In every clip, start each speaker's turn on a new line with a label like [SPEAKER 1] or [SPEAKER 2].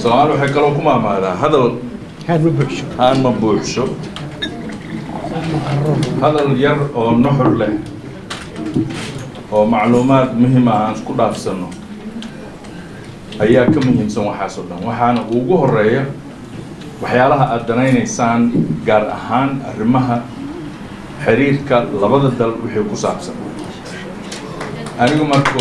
[SPEAKER 1] soomaali waxay kaloo ku maamaadaa hadal
[SPEAKER 2] haan ma buuxsho
[SPEAKER 1] haan ma buuxsho hadal yar oo nuxur leh oo macluumaad muhima aan isku dhaafsano ayaa ka muhiimsan waxaas oo dhan waxaana ugu horeeya waxyaalaha aada danaynaysaan gaar ahaan arrimaha xiriirka labada dal wixii ku saabsan anigu marko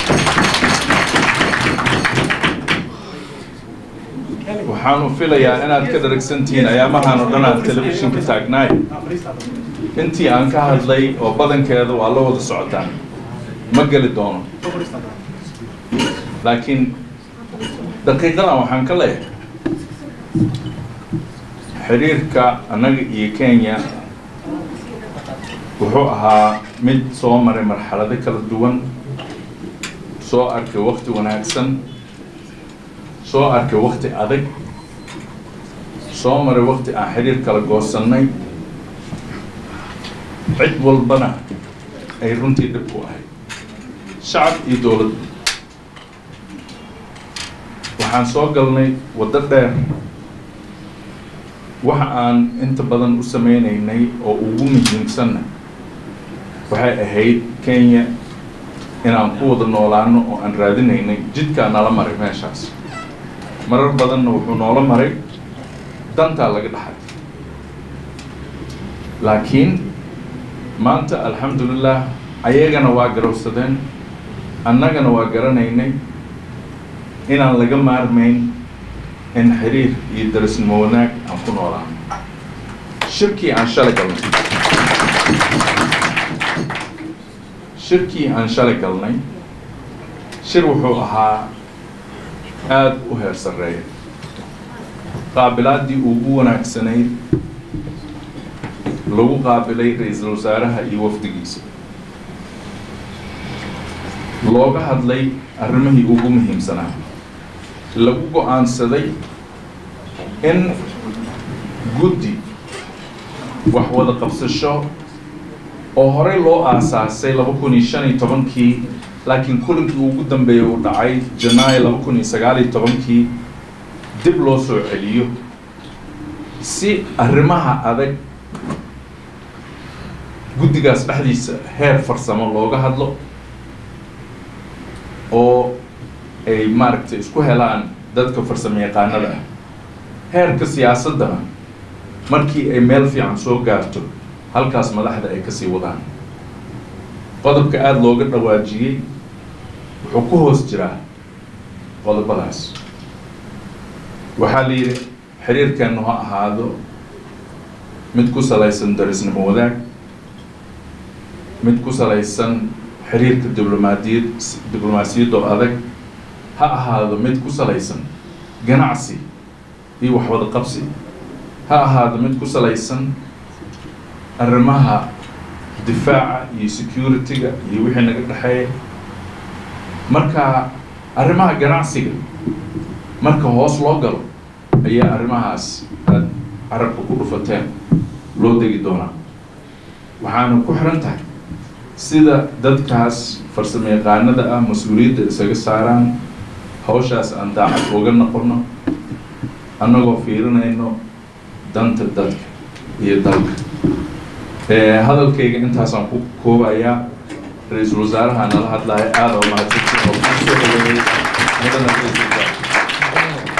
[SPEAKER 1] waxaanu filayaa inaad ka daragsantihiin ayaamahan oo dhan aan telefishinka taagnaay intii aan ka hadlay oo badankeeda waa la wada socotaan ma geli doono laakiin daqiiqadan waxaan ka leeyahay xiriirka annaga iyo kenya wuxuu ahaa mid soo maray marxalado kala duwan soo arkay wakti wanaagsan soo arkay wakti adag soo maray wakti aan xiriir kala goosannay cid walbana ay runtii dhib ku ahayd shacab iyo dowladda waxaan soo galnay waddo dheer waxa aan inta badan u sameynaynay oo ugu muhiimsanna waxay ahayd kenya inaan ku wada noolaano oo aan raadinaynay jidkaa nala maray meeshaas marar badanna wuxuu noola maray dantaa laga dhaxay laakiin maanta alxamdulilah ayagana waa garowsadeen annagana waa garanaynay inaan laga maarmayn in xiriir iyo darisnimo wanaag aan ku noolaano shirkii aan shalay galnay shirkii aan shalay galnay shir wuxuu ahaa aada u heer sarreeya qaabilaaddii ugu wanaagsanayd lagu qaabilay ra-iisul wasaaraha iyo wafdigiisa looga hadlay arrimihii ugu muhiimsanaa lagu go-aansaday in guddi wax wada qabsasho oo horey loo aasaasay laba kun iyo shan iyo tobankii laakiin kulinkii ugu dambeeyay uu dhacay janaayo laba kun iyo sagaal iyo tobankii dib loo soo celiyo si arrimaha adag guddigaas dhexdiisa heer farsamo looga hadlo oo ay maaragtay isku helaan dadka farsamo yaqaanada ah heerka siyaasaddana markii ay meel fiican soo gaarto halkaas madaxda ay kasii wadaan qodobka aada looga dhawaajiyey wuxuu ku hoos jiraa qodobadaas waxaa la yidhi xiriirkeennu ha ahaado mid ku salaysan darisnimo wadaag mid ku salaysan xiriirka diblomaadiyad diblomaasiyadoo adag ha ahaado mid ku salaysan ganacsi iyo waxwada qabsi ha ahaado mid ku salaysan arrimaha difaaca iyo security-ga iyo wixii naga dhexeeya marka arrimaha ganacsiga marka hoos loo galo ayaa arrimahaas aad carabka ku dhufateen loo degi doonaa waxaana ku xiran tahay sida dadkaas farsamo yaqaanada ah mas-uuliyadda isaga saaraan hawshaas aan daacad uga noqono annagoo fiirinayno danta dadka iyo dalka hadalkayga intaasaan ku koobayaa ra-iisul wasaaraha nala hadlaya aada oo mahadsantiin oo kusoo dhaweeyey mudana